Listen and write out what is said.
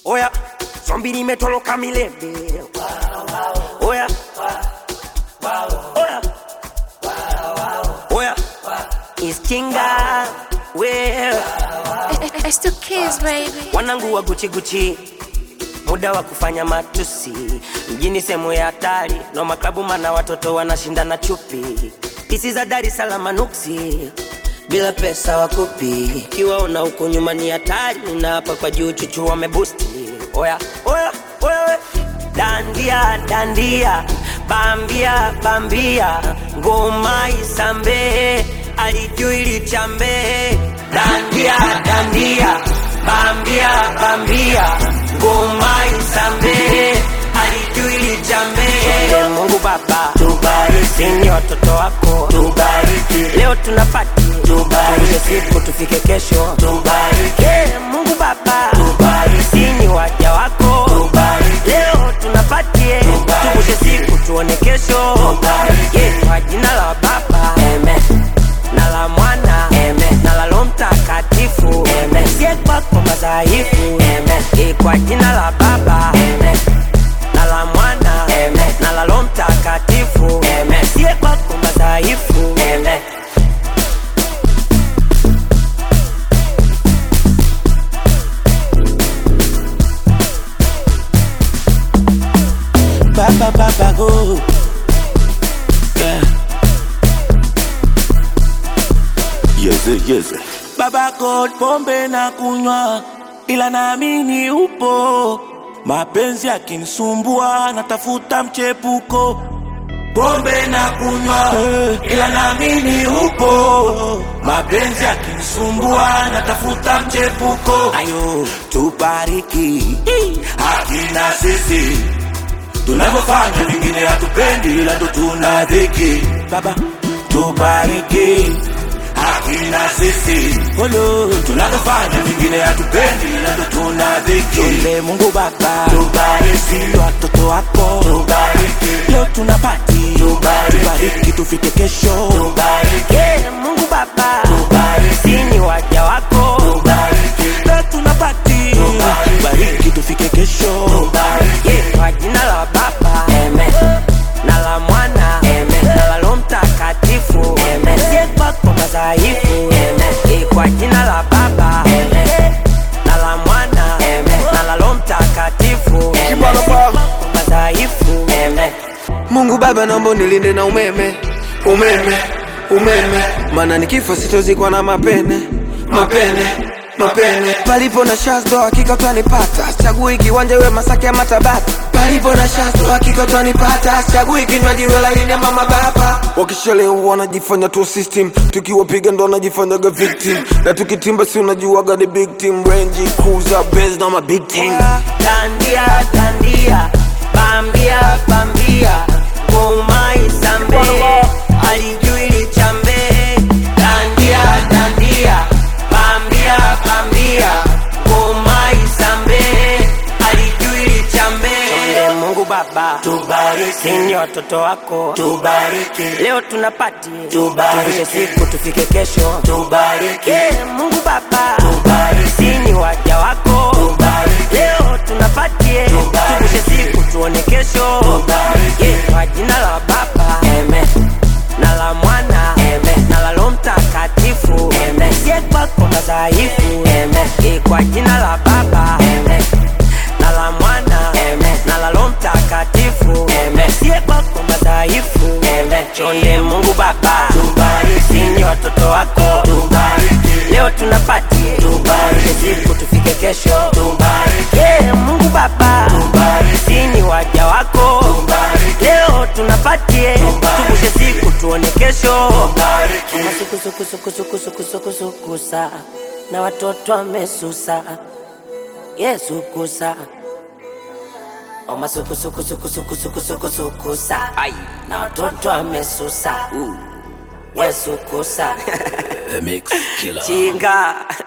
Oya, zombi limetoroka milele. Oya, oya, oya, iskinga well. It's the kids, baby. Wanangu wa Gucci Gucci, muda wa kufanya matusi mjini, sehemu ya hatari no maklabu, mana watoto wanashindana chupi, pisi za Dar es Salaam nuksi bila pesa wakupi, kiwaona huko nyuma ni hatari, na hapa kwa juu chuchu wamebusti. Oya oya oya, we. dandia dandia, bambia bambia, ngoma isambe, alijui lichambe, dandia dandia, bambia bambia, ngoma isambe, alijui lichambe. Mungu Baba tubariki, ni watoto wako tubariki, leo tunapati tubariki, siku tufike kesho tubariki, Mungu Baba tubariki, ni waja wako tubariki, leo tunapatie tuvushe siku tuone kesho tubariki, kwa jina la Baba amen na la mwana amen na la Roho Mtakatifu amen sie kwako madhaifu amen Eh, kwa jina la Baba amen na la mwana amen na la Roho Mtakatifu amen sie kwako madhaifu amen Baba Baba go. Yeah. Yeze, yeze. Baba God, pombe na kunywa, ila naamini upo. Mapenzi yakinisumbua, natafuta mchepuko. Pombe na kunywa, ila naamini upo. Mapenzi yakinisumbua, natafuta mchepuko. Ayo, tubariki hakina sisi tunavyofanya vingine hatupendi, ila ndo tuna dhiki. Baba tubariki hakina sisi Olo, tunavyofanya vingine hatupendi, ila ndo tuna dhiki. Tuombe Mungu Baba tubariki watoto wako tubariki, leo tunapati tubariki, tubariki tufike kesho tubariki, Yeah, Mungu Baba tubariki, ni waja wako tubariki, leo tunapati tubariki tufike kesho tubariki. Yeah, kwa jina la Baba amen na la mwana amen na la Roho Mtakatifu amen sie kwako madhaifu amen Eh, kwa jina la Baba amen na la mwana amen na la Roho Mtakatifu amen Sie kwako madhaifu amen Mungu Baba, naomba unilinde na umeme, umeme, umeme, maana nikifa sitozikwa na mapene, mapene, mapene. Palipo na shazdo hakika utanipata, chagui kiwanja we Masaki ama Tabata. Palipo na shazdo hakika utanipata, chagui kinywaji we laini ama mababa. Wakishalewa wanajifanya tu system, tukiwapiga ndo wanajifanyaga victim, na tukitimba si unajuaga ni big team, Range Cruiser, Benz na ma big team. dandia dandia bambia bambia ngoma isambe alijui lichambe dandia dandia bambia bambia ngoma isambe alijui lichambe Chonde Mungu Baba tubariki ni watoto wako tubariki leo tunapati tubariki siku tufike kesho tubariki yeah, Mungu Baba tubariki ni waja wako tubariki leo tunapatie tuvushe siku tuone kesho tubariki yeah, kwa jina la Baba amen na la mwana amen na la Roho Mtakatifu amen sie kwako madhaifu amen Eh, kwa jina la Baba amen na la mwana amen na la Roho Mtakatifu amen sie kwako madhaifu amen chonde Mungu Baba tubariki ni watoto wako tubariki leo tunapati tubariki siku tufike kesho tubariki yeah, Mungu Baba tubariki ni waja wako tubariki leo tunapatie tuvushe siku tuone kesho tubariki suku suku suku suku suku suku suku sa na watoto wamesusa Yesu kusa Oma suku suku suku suku suku suku suku sa Ai na watoto amesusa Yesu kusa The Mix Killer. Chinga